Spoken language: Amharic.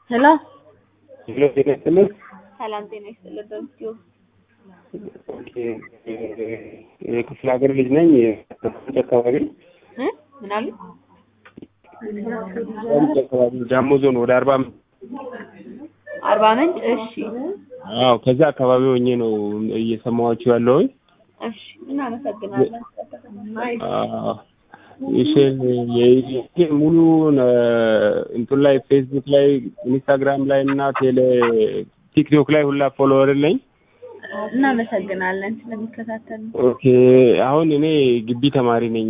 ሄሎ ሄሎ ጤና ይስጥልን። ሰላም ጤና ይስጥልን። በምስኪው ኦኬ፣ የክፍለ ሀገር ልጅ ነኝ። ከምንጭ አካባቢ እ ምን አሉ? ከምንጭ አካባቢ ጃሞ ዞን ወደ አርባ ምንጭ አርባ ምንጭ። እሺ አዎ፣ ከዛ አካባቢ ሆኜ ነው እየሰማኋችሁ ያለሁኝ። እሺ፣ እናመሰግናለን። አዎ፣ እሺ የኢትዮጵያ ሙሉ እንትን ላይ ፌስቡክ ላይ ኢንስታግራም ላይ እና ቴሌ ቲክቶክ ላይ ሁላ ፎሎወር ነኝ። እናመሰግናለን ስለሚከታተሉ። ኦኬ አሁን እኔ ግቢ ተማሪ ነኝ።